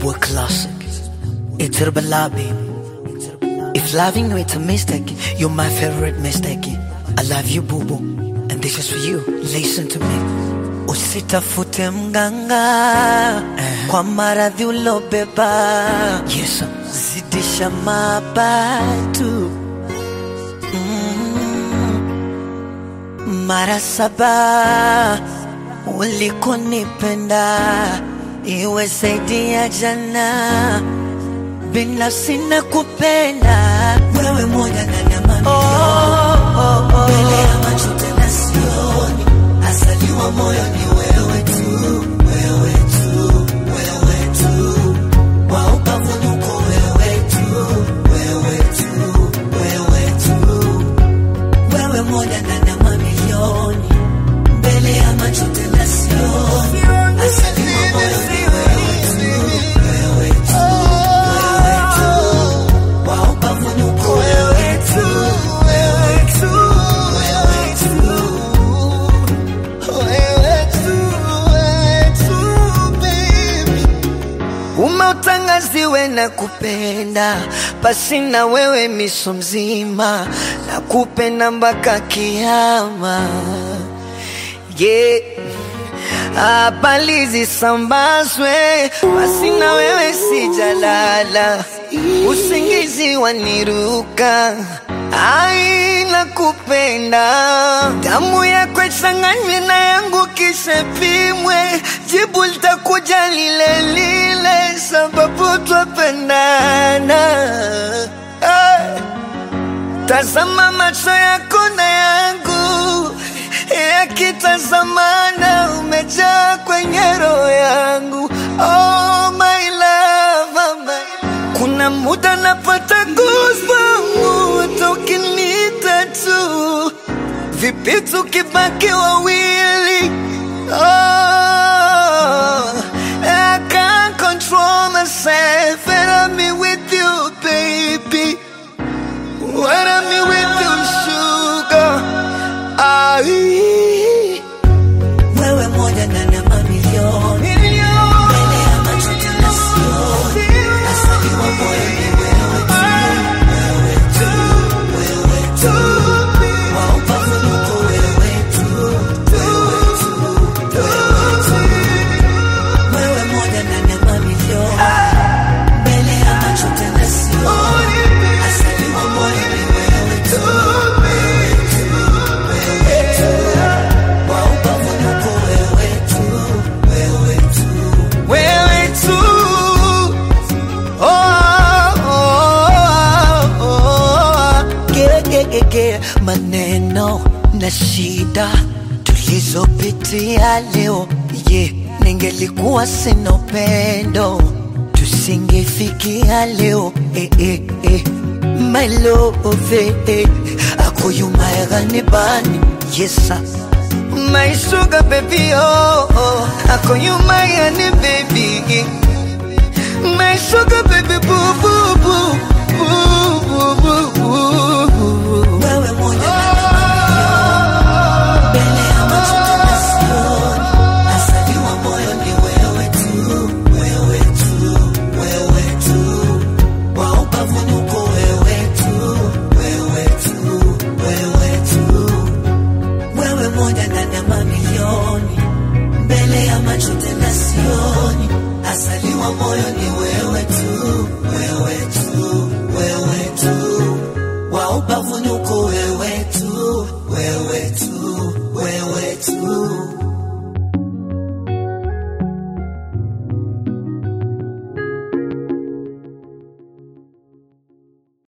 boy classic. It's Herbala, baby. If loving you it's a mistake, you're my favorite mistake. I love you, boo boo. And this is for you. Listen to me. Usitafute mganga kwa maradhi ulobeba. Yes, sir. zidisha mabatu mm. mara saba ulikonipenda iwe zaidi ya jana binafsi na kupenda wewe moja ndani ya mamilioni oh, oh, oh. mbele ya macho tena sioni asaliwa moyo ni wewe tu wewe tu wewe tu wa ubavunuko wewe tu wewe tu wewe tu wewe moja ndani ya mamilioni mbele ya macho tena sioni asaliwa moyo ni wewe tu wewe tu wewe tu wa ubavunuko wewe tu wewe tu wewe tu umeutangaziwe na kupenda pasi na wewe miso mzima na kupenda mpaka kiama yeah. habari zisambazwe basi na wewe sijalala usingizi waniruka aina kupenda damu yako ichanganywe na yangu kisha pimwe jibu litakuja lile lile sababu twapendana hey. Tazama macho yako na yangu yakitazamana, umejaa kwenye roho yangu. Oh my love, oh my. Kuna muda napata goosebumps ukiniita tu, vipi tukibaki wawili? Oh, I can't control myself and I'm with you, baby. When I'm with you, sugar. Ai. Wewe moja ndani ya mamilioni. Mbele ya macho tena sioni. Asaliwa moyo ni wewe tu. Wewe tu. Wewe tu. Wa ubavunuko wewe tu. Wewe tu. Wewe tu. Wewe moja ndani ya mamilioni. Mbele ya macho tena sioni. Asaliwa moyo ni wewe tu. Wewe tu. Wewe tu. Wa ubavunuko wewe tu. Wewe tu. Wewe tu. Oh, oh, oh, oh. Ge, ge, ge, ge. Maneno na shida tulizopitia leo ye ningelikuwa sina upendo tusingefikia leo eh, eh, eh. My love eh, eh. akoyumaegani bani yesa My sugar baby oh, oh. akoyumaegani baby My sugar baby boo boo boo boo boo boo boo boo Wewe moja mbele ya macho tena sioni asaliwa moyo ni wewe tu wewe tu wewe tu wa ubavunuko wewe tu wewe tu wewe tu wewe moja ndani ya mamilioni mbele ya macho tena sioni asaliwa moyo ni wewe tu wewe tu wewe tu wa ubavunuko wewe tu wewe tu